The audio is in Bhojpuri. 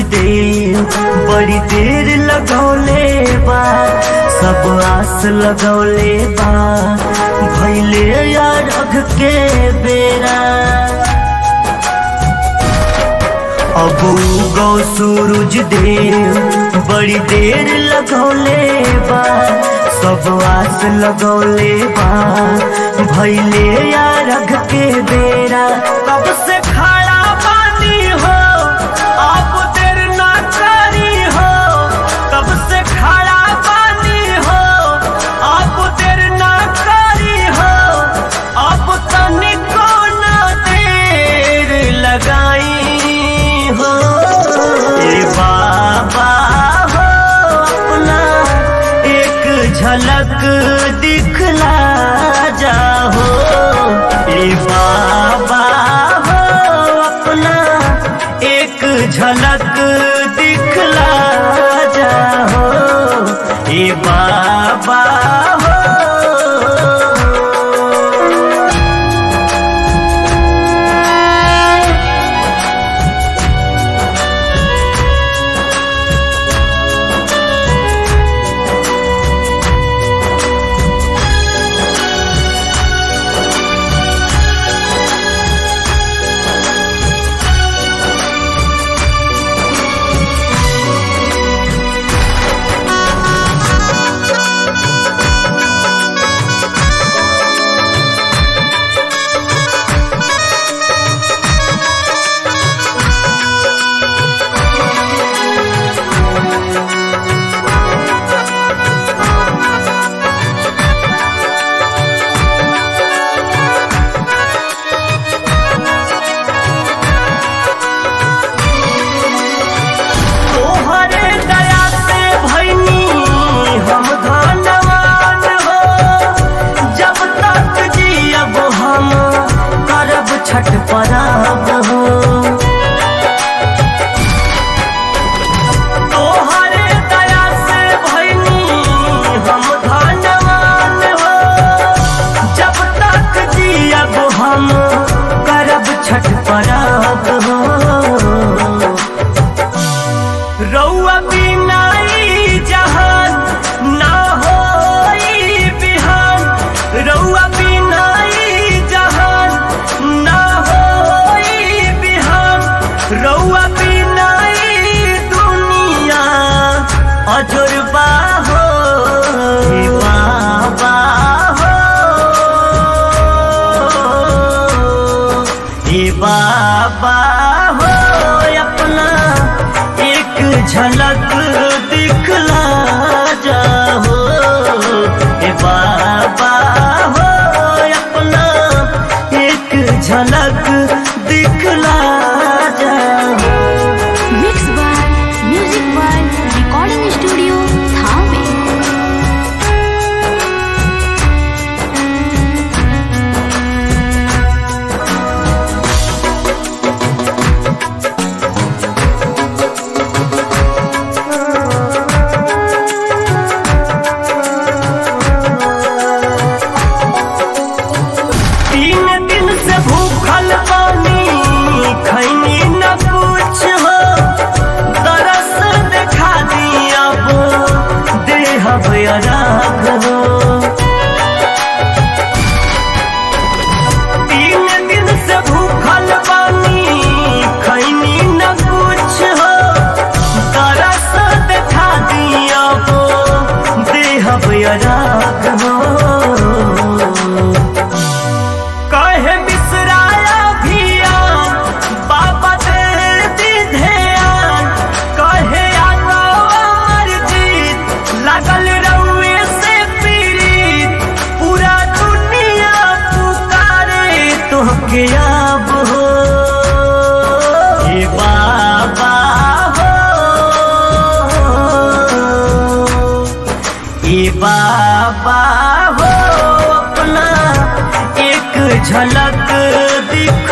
दे बड़ी देर लगौले बा सब आस लगौले बा भैले यार अघ के बेरा अब गौ सूरज देव बड़ी देर लगौले बा सब आस लगौले बा भैले यार अघ के बेरा कब से खड़ा पानी हो अब देर ना करी हो कब से खड़ा पानी हो अब देर ना करी हो अब तनिको ना देर लगाई हो ए बाबा हो अपना एक झलक दिखला जाहो ए बाबा हो अपना एक झलक दिखला जाहो ए बाबा हो तोहरे दया से भैनी हम धनवान हो जब तक जियब हम करब छठ पराब हो तोहरे दया से भैनी हम धनवान हो जब तक जियब हम करब छठ पराब हो रउआ बिना ई जहान ना होई बिहान रउआ बिना ई जहान ना होई बिहान रउआ बिना ई दुनिया अजुर्बा हो हे बाबा हो हे बाबा हो अपना एक झलक दिखला जाहो हे बाबा हो अपना एक झलक दिखला जाहो Mixed by Music World Recording Studio, Thane. तीन दिन से भूखल पानी खैनी न कुछ हो तरस देखा दिया वो देह बराग हो तीन दिन से भूखल पानी खैनी न कुछ हो तरस देखा दिया वो देह बराग हो कहे बिसराया भिया बाबा दे दी ध्यान कहे आगा अमर जीत लगल रउए से पीड़ित पूरा दुनिया पुकारे तोहके अब हो हे बाबा हो हे बाबा हो अपना एक झलक दिख